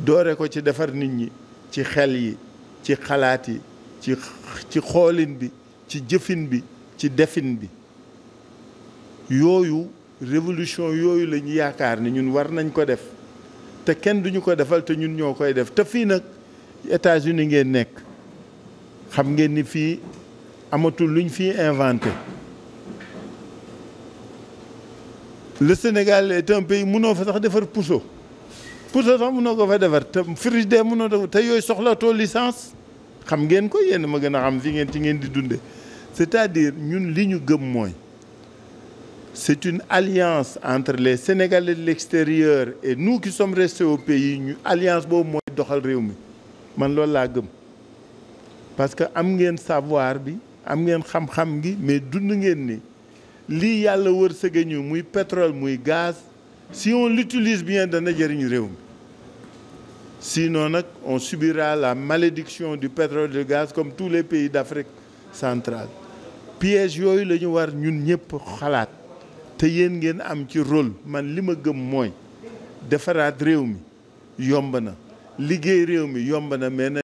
doore ko ci defar nit ñi ci xel yi ci xalaat yi ci ci xoolin bi ci jëfin bi ci defin bi yooyu révolution yooyu la ñu yaakaar ni ñun war nañ ko def te kenn duñu ko defal te ñun ñoo koy def te fii nag États-Unis ngeen nekk xam ngeen ni fii amatul luñ fii inventé le Sénégal est un pays mënoo fa sax defar puso puso sax mënoo ko fa defar te frigidaire mënoo def te yooyu soxlatoo licence xam ngeen ko yéen ma gën a xam fi ngeen ci ngeen di dunde c'est-à-dire ñun li ñu gëm mooy c'est une alliance entre les Sénégalais de l'extérieur et nous qui sommes restés au pays ñu alliance boobu mooy doxal réew mi man loolu laa gëm parce que am ngeen savoir bi am ngeen xam-xam gi mais dund ngeen ni lii yàlla wërsëge ñu muy pétrole muy gaz si on l'utilise bien dana jëriñ réew mi sinon nag on subira la malédiction du pétrole et du gaz comme tous les pays d'Afrique centrale piège yooyu la ñu war ñun ñëpp xalaat te yéen ngeen am ci rôle man li ma gëm mooy defaraat réew mi yomb na liggéey réew mi yomb na mais